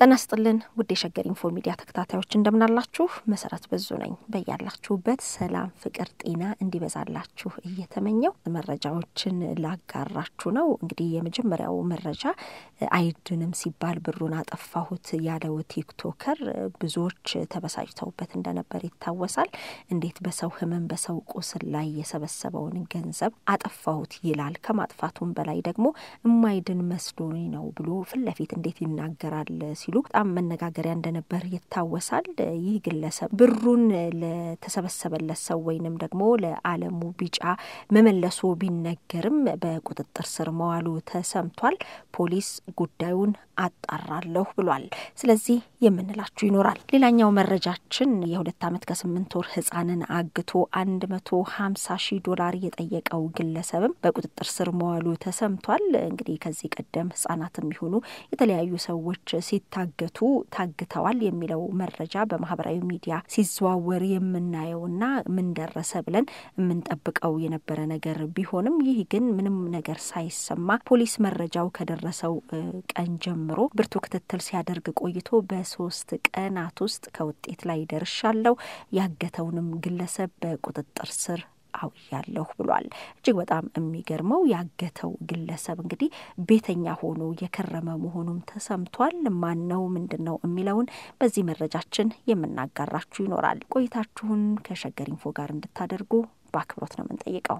ጤና ይስጥልን ውድ የሸገር ኢንፎ ሚዲያ ተከታታዮች እንደምናላችሁ። መሰረት በዙ ነኝ። በያላችሁበት ሰላም፣ ፍቅር፣ ጤና እንዲበዛላችሁ እየተመኘው መረጃዎችን ላጋራችሁ ነው። እንግዲህ የመጀመሪያው መረጃ አይድንም ሲባል ብሩን አጠፋሁት ያለው ቲክቶከር ብዙዎች ተበሳጭተውበት እንደነበር ይታወሳል። እንዴት በሰው ሕመም በሰው ቁስል ላይ የሰበሰበውን ገንዘብ አጠፋሁት ይላል? ከማጥፋቱም በላይ ደግሞ እማይድን መስሎኝ ነው ብሎ ፊት ለፊት እንዴት ይናገራል ሲሉ በጣም መነጋገሪያ እንደነበር ይታወሳል። ይህ ግለሰብ ብሩን ለተሰበሰበለት ሰው ወይንም ደግሞ ለአለሙ ቢጫ መመለሱ ቢነገርም በቁጥጥር ስር መዋሉ ተሰምቷል። ፖሊስ ጉዳዩን አጣራለሁ ብሏል። ስለዚህ የምንላችሁ ይኖራል። ሌላኛው መረጃችን የሁለት ዓመት ከስምንት ወር ህጻንን አግቶ አንድ መቶ ሀምሳ ሺህ ዶላር የጠየቀው ግለሰብም በቁጥጥር ስር መዋሉ ተሰምቷል። እንግዲህ ከዚህ ቀደም ህጻናትም ይሁኑ የተለያዩ ሰዎች ሲታገቱ ታግተዋል የሚለው መረጃ በማህበራዊ ሚዲያ ሲዘዋወር የምናየውና ምን ደረሰ ብለን የምንጠብቀው የነበረ ነገር ቢሆንም ይህ ግን ምንም ነገር ሳይሰማ ፖሊስ መረጃው ከደረሰው ቀን ጀምሮ ብርቱ ክትትል ሲያደርግ ቆይቶ በሶስት ቀናት ውስጥ ከውጤት ላይ ደርሻለሁ፣ ያገተውንም ግለሰብ በቁጥጥር ስር አውያለሁ ብሏል። እጅግ በጣም የሚገርመው ያገተው ግለሰብ እንግዲህ ቤተኛ ሆኖ የከረመ መሆኑም ተሰምቷል። ማን ነው ምንድን ነው የሚለውን በዚህ መረጃችን የምናጋራችሁ ይኖራል። ቆይታችሁን ከሸገር ኢንፎ ጋር እንድታደርጉ በአክብሮት ነው የምንጠይቀው።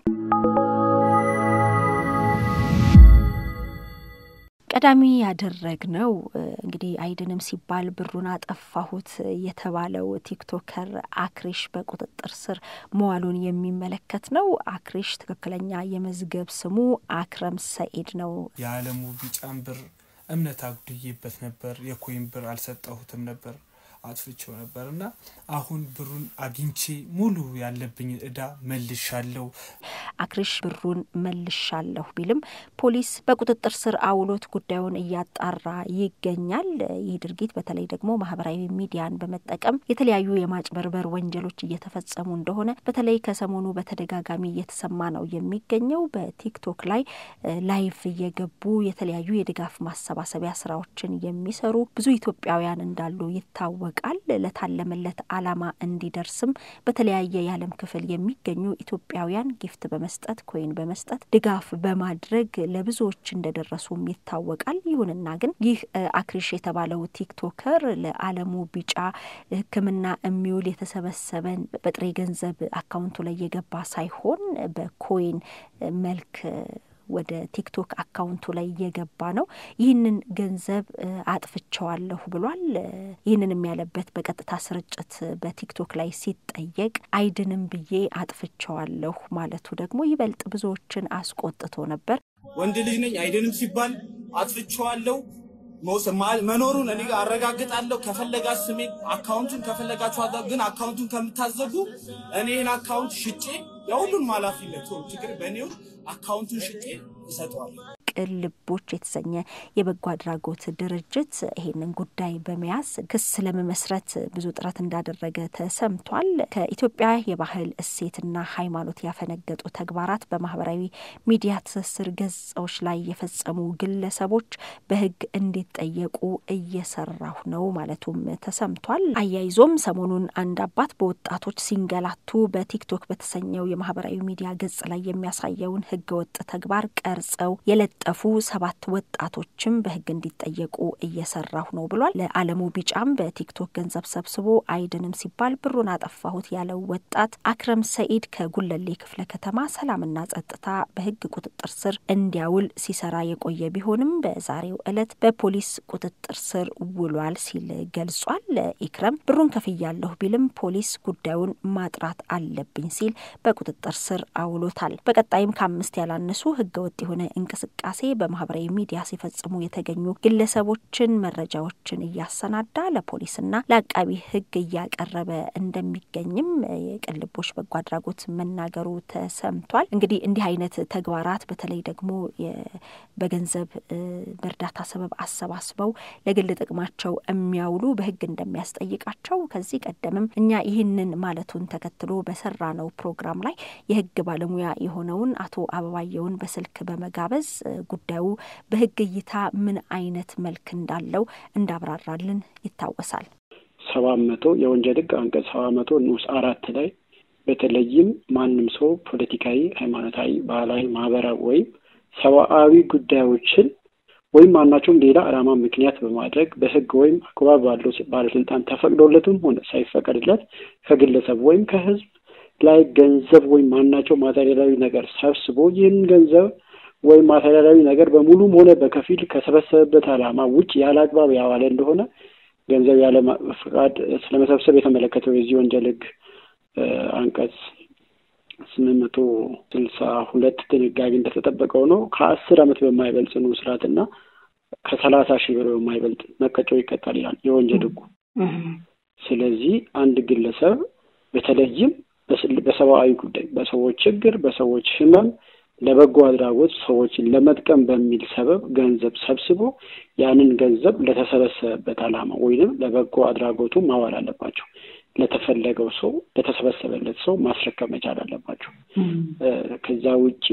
ቀዳሚ ያደረግነው እንግዲህ አይድንም ሲባል ብሩን አጠፋሁት የተባለው ቲክቶከር አክሪሽ በቁጥጥር ስር መዋሉን የሚመለከት ነው። አክሪሽ ትክክለኛ የመዝገብ ስሙ አክረም ሰኢድ ነው። የአለሙ ቢጫን ብር እምነት አጉድዬበት ነበር። የኮይን ብር አልሰጠሁትም ነበር አጥፍቼው ነበር እና አሁን ብሩን አግኝቼ ሙሉ ያለብኝ እዳ መልሻለሁ። አክሪሽ ብሩን መልሻለሁ ቢልም ፖሊስ በቁጥጥር ስር አውሎት ጉዳዩን እያጣራ ይገኛል። ይህ ድርጊት በተለይ ደግሞ ማህበራዊ ሚዲያን በመጠቀም የተለያዩ የማጭበርበር ወንጀሎች እየተፈጸሙ እንደሆነ በተለይ ከሰሞኑ በተደጋጋሚ እየተሰማ ነው የሚገኘው። በቲክቶክ ላይ ላይቭ እየገቡ የተለያዩ የድጋፍ ማሰባሰቢያ ስራዎችን የሚሰሩ ብዙ ኢትዮጵያውያን እንዳሉ ይታወቃል ቃል ለታለመለት ዓላማ እንዲደርስም በተለያየ የዓለም ክፍል የሚገኙ ኢትዮጵያውያን ጊፍት በመስጠት ኮይን በመስጠት ድጋፍ በማድረግ ለብዙዎች እንደደረሱም ይታወቃል። ይሁንና ግን ይህ አክሪሽ የተባለው ቲክቶከር ለአለሙ ቢጫ ሕክምና የሚውል የተሰበሰበን በጥሬ ገንዘብ አካውንቱ ላይ የገባ ሳይሆን በኮይን መልክ ወደ ቲክቶክ አካውንቱ ላይ እየገባ ነው። ይህንን ገንዘብ አጥፍቸዋለሁ ብሏል። ይህንንም ያለበት በቀጥታ ስርጭት በቲክቶክ ላይ ሲጠየቅ አይድንም ብዬ አጥፍቸዋለሁ ማለቱ ደግሞ ይበልጥ ብዙዎችን አስቆጥቶ ነበር። ወንድ ልጅ ነኝ አይድንም ሲባል አጥፍቸዋለሁ መኖሩን እኔ ጋር አረጋግጣለሁ። ከፈለጋ ስሜ አካውንቱን ከፈለጋችሁ ግን አካውንቱን ከምታዘጉ እኔ ይህን አካውንት ሽጬ የሁሉን ኃላፊነት ችግር በእኔው አካውንቱን ሽጬ እሰጠዋለሁ። ቅን ልቦች የተሰኘ የበጎ አድራጎት ድርጅት ይሄንን ጉዳይ በመያዝ ክስ ለመመስረት ብዙ ጥረት እንዳደረገ ተሰምቷል። ከኢትዮጵያ የባህል እሴትና ሃይማኖት ያፈነገጡ ተግባራት በማህበራዊ ሚዲያ ትስስር ገጾች ላይ የፈጸሙ ግለሰቦች በሕግ እንዲጠየቁ እየሰራሁ ነው ማለቱም ተሰምቷል። አያይዞም ሰሞኑን አንድ አባት በወጣቶች ሲንገላቱ በቲክቶክ በተሰኘው የማህበራዊ ሚዲያ ገጽ ላይ የሚያሳየውን ሕገወጥ ተግባር ቀርጸው የለ ጠፉ ሰባት ወጣቶችም በህግ እንዲጠየቁ እየሰራሁ ነው ብሏል። ለአለሙ ቢጫም በቲክቶክ ገንዘብ ሰብስቦ አይድንም ሲባል ብሩን አጠፋሁት ያለው ወጣት አክረም ሰኢድ ከጉለሌ ክፍለ ከተማ ሰላምና ጸጥታ በህግ ቁጥጥር ስር እንዲያውል ሲሰራ የቆየ ቢሆንም በዛሬው ዕለት በፖሊስ ቁጥጥር ስር ውሏል ሲል ገልጿል። ኢክረም ብሩን ከፍያለሁ ቢልም ፖሊስ ጉዳዩን ማጥራት አለብኝ ሲል በቁጥጥር ስር አውሎታል። በቀጣይም ከአምስት ያላነሱ ህገወጥ የሆነ እንቅስቃሴ እንቅስቃሴ በማህበራዊ ሚዲያ ሲፈጽሙ የተገኙ ግለሰቦችን መረጃዎችን እያሰናዳ ለፖሊስና ለአቃቢ ህግ እያቀረበ እንደሚገኝም የቅን ልቦች በጎ አድራጎት መናገሩ ተሰምቷል። እንግዲህ እንዲህ አይነት ተግባራት በተለይ ደግሞ በገንዘብ በእርዳታ ሰበብ አሰባስበው ለግል ጥቅማቸው የሚያውሉ በህግ እንደሚያስጠይቃቸው ከዚህ ቀደምም እኛ ይህንን ማለቱን ተከትሎ በሰራ ነው ፕሮግራም ላይ የህግ ባለሙያ የሆነውን አቶ አበባየውን በስልክ በመጋበዝ ጉዳዩ በሕግ እይታ ምን አይነት መልክ እንዳለው እንዳብራራልን ይታወሳል። ሰባት መቶ የወንጀል ሕግ አንቀጽ ሰባት መቶ ንዑስ አራት ላይ በተለይም ማንም ሰው ፖለቲካዊ፣ ሃይማኖታዊ፣ ባህላዊ፣ ማህበራዊ ወይም ሰብአዊ ጉዳዮችን ወይም ማናቸውም ሌላ ዓላማ ምክንያት በማድረግ በህግ ወይም አግባብ ባለው ባለስልጣን ተፈቅዶለትም ሆነ ሳይፈቀድለት ከግለሰብ ወይም ከህዝብ ላይ ገንዘብ ወይም ማናቸው ማቴሪያላዊ ነገር ሰብስቦ ይህን ገንዘብ ወይም ማቴሪያላዊ ነገር በሙሉም ሆነ በከፊል ከሰበሰበበት ዓላማ ውጭ ያለ አግባብ ያዋለ እንደሆነ ገንዘብ ያለ ፈቃድ ስለመሰብሰብ የተመለከተው የዚህ ወንጀል ህግ አንቀጽ ስምንት መቶ ስልሳ ሁለት ድንጋጌ እንደተጠበቀው ነው። ከአስር ዓመት በማይበልጥ ጽኑ እስራትና ከሰላሳ ሺህ ብር በማይበልጥ መቀጮ ይቀጣል ይላል የወንጀል ህጉ። ስለዚህ አንድ ግለሰብ በተለይም በሰብአዊ ጉዳይ፣ በሰዎች ችግር፣ በሰዎች ህመም ለበጎ አድራጎት ሰዎችን ለመጥቀም በሚል ሰበብ ገንዘብ ሰብስቦ ያንን ገንዘብ ለተሰበሰበበት ዓላማ ወይንም ለበጎ አድራጎቱ ማዋል አለባቸው። ለተፈለገው ሰው ለተሰበሰበለት ሰው ማስረከብ መቻል አለባቸው። ከዛ ውጪ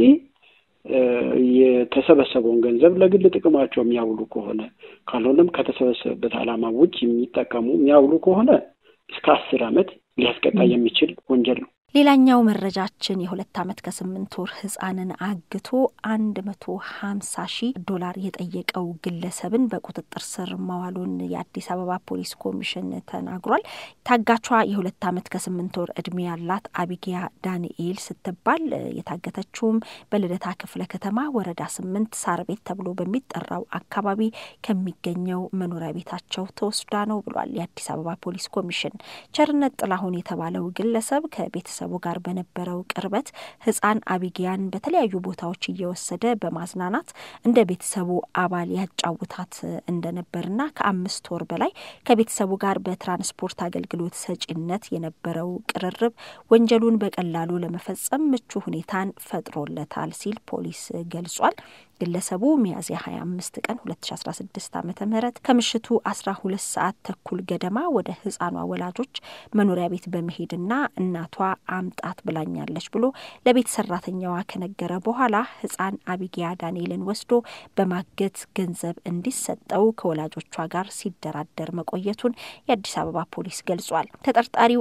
የተሰበሰበውን ገንዘብ ለግል ጥቅማቸው የሚያውሉ ከሆነ ካልሆነም ከተሰበሰበበት ዓላማ ውጭ የሚጠቀሙ የሚያውሉ ከሆነ እስከ አስር ዓመት ሊያስቀጣ የሚችል ወንጀል ነው። ሌላኛው መረጃችን የሁለት ዓመት ከስምንት ወር ህጻንን አግቶ አንድ መቶ ሀምሳ ሺህ ዶላር የጠየቀው ግለሰብን በቁጥጥር ስር ማዋሉን የአዲስ አበባ ፖሊስ ኮሚሽን ተናግሯል። ታጋቿ የሁለት ዓመት ከስምንት ወር እድሜ ያላት አቢጊያ ዳንኤል ስትባል የታገተችውም በልደታ ክፍለ ከተማ ወረዳ ስምንት ሳር ቤት ተብሎ በሚጠራው አካባቢ ከሚገኘው መኖሪያ ቤታቸው ተወስዳ ነው ብሏል የአዲስ አበባ ፖሊስ ኮሚሽን። ቸርነት ጥላሁን የተባለው ግለሰብ ከቤተሰቡ ጋር በነበረው ቅርበት ህጻን አቢጊያን በተለያዩ ቦታዎች እየወሰደ በማዝናናት እንደ ቤተሰቡ አባል ያጫውታት እንደነበርና ከአምስት ወር በላይ ከቤተሰቡ ጋር በትራንስፖርት አገልግሎት ሰጪነት የነበረው ቅርርብ ወንጀሉን በቀላሉ ለመፈጸም ምቹ ሁኔታን ፈጥሮለታል ሲል ፖሊስ ገልጿል። ግለሰቡ ሚያዝያ 25 ቀን 2016 ዓ ም ከምሽቱ 12 ሰዓት ተኩል ገደማ ወደ ህጻኗ ወላጆች መኖሪያ ቤት በመሄድና እናቷ አምጣት ብላኛለች ብሎ ለቤት ሰራተኛዋ ከነገረ በኋላ ህጻን አቢጊያ ዳንኤልን ወስዶ በማገት ገንዘብ እንዲሰጠው ከወላጆቿ ጋር ሲደራደር መቆየቱን የአዲስ አበባ ፖሊስ ገልጿል። ተጠርጣሪው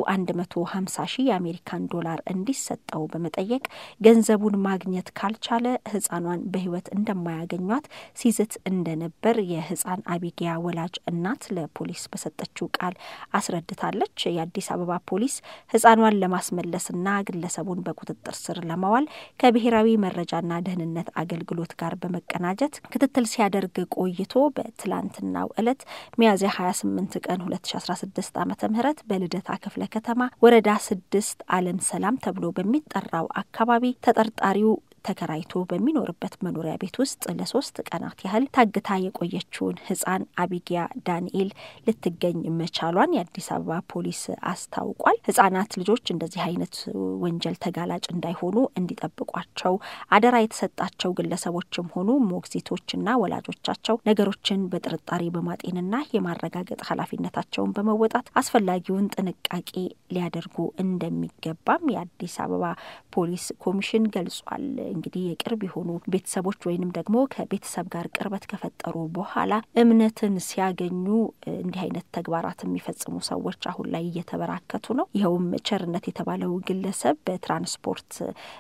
150 ሺህ የአሜሪካን ዶላር እንዲሰጠው በመጠየቅ ገንዘቡን ማግኘት ካልቻለ ህጻኗን በህይወት እንደማያገኟት ሲዝት እንደነበር የህጻን አቢጊያ ወላጅ እናት ለፖሊስ በሰጠችው ቃል አስረድታለች። የአዲስ አበባ ፖሊስ ህጻኗን ለማስመለስና ግለሰቡን በቁጥጥር ስር ለማዋል ከብሔራዊ መረጃና ደህንነት አገልግሎት ጋር በመቀናጀት ክትትል ሲያደርግ ቆይቶ በትላንትናው ዕለት ሚያዝያ 28 ቀን 2016 ዓ ም በልደታ ክፍለ ከተማ ወረዳ ስድስት አለም ሰላም ተብሎ በሚጠራው አካባቢ ተጠርጣሪው ተከራይቶ በሚኖርበት መኖሪያ ቤት ውስጥ ለሶስት ቀናት ያህል ታግታ የቆየችውን ህጻን አቢጊያ ዳንኤል ልትገኝ መቻሏን የአዲስ አበባ ፖሊስ አስታውቋል። ህጻናት ልጆች እንደዚህ አይነት ወንጀል ተጋላጭ እንዳይሆኑ እንዲጠብቋቸው አደራ የተሰጣቸው ግለሰቦችም ሆኑ ሞግዚቶችና ወላጆቻቸው ነገሮችን በጥርጣሬ በማጤንና የማረጋገጥ ኃላፊነታቸውን በመወጣት አስፈላጊውን ጥንቃቄ ሊያደርጉ እንደሚገባም የአዲስ አበባ ፖሊስ ኮሚሽን ገልጿል። እንግዲህ የቅርብ የሆኑ ቤተሰቦች ወይንም ደግሞ ከቤተሰብ ጋር ቅርበት ከፈጠሩ በኋላ እምነትን ሲያገኙ እንዲህ አይነት ተግባራት የሚፈጽሙ ሰዎች አሁን ላይ እየተበራከቱ ነው። ይኸውም ቸርነት የተባለው ግለሰብ በትራንስፖርት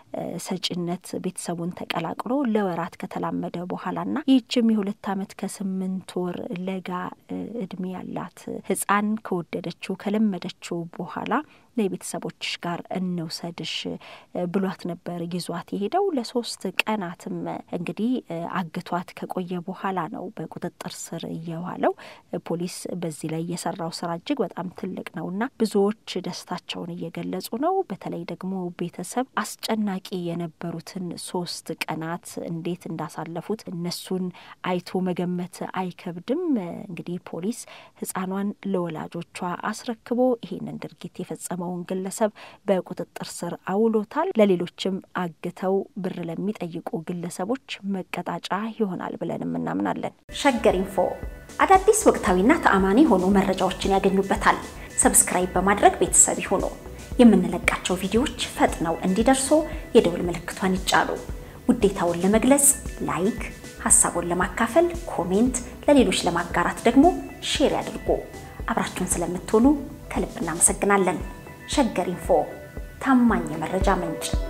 ሰጪነት ቤተሰቡን ተቀላቅሎ ለወራት ከተላመደ በኋላና ይህችም የሁለት ዓመት ከስምንት ወር ለጋ እድሜ ያላት ህጻን ከወደደችው ከለመደችው በኋላ ለቤተሰቦችሽ ጋር እንውሰድሽ ብሏት ነበር ይዟት የሄደው። ለሶስት ቀናትም እንግዲህ አግቷት ከቆየ በኋላ ነው በቁጥጥር ስር እየዋለው። ፖሊስ በዚህ ላይ የሰራው ስራ እጅግ በጣም ትልቅ ነውና ብዙዎች ደስታቸውን እየገለጹ ነው። በተለይ ደግሞ ቤተሰብ አስጨናቂ የነበሩትን ሶስት ቀናት እንዴት እንዳሳለፉት እነሱን አይቶ መገመት አይከብድም። እንግዲህ ፖሊስ ህጻኗን ለወላጆቿ አስረክቦ ይሄንን ድርጊት የፈጸመው የተጠቀመውን ግለሰብ በቁጥጥር ስር አውሎታል። ለሌሎችም አግተው ብር ለሚጠይቁ ግለሰቦች መቀጣጫ ይሆናል ብለንም እናምናለን። ሸገር ኢንፎ አዳዲስ ወቅታዊና ተአማኒ የሆኑ መረጃዎችን ያገኙበታል። ሰብስክራይብ በማድረግ ቤተሰብ ይሁኑ። የምንለቃቸው ቪዲዮዎች ፈጥነው እንዲደርሱ የደውል ምልክቷን ይጫኑ። ውዴታውን ለመግለጽ ላይክ፣ ሀሳቡን ለማካፈል ኮሜንት፣ ለሌሎች ለማጋራት ደግሞ ሼር ያድርጉ። አብራችሁን ስለምትሆኑ ከልብ እናመሰግናለን። ሸገር ኢንፎ ታማኝ የመረጃ ምንጭ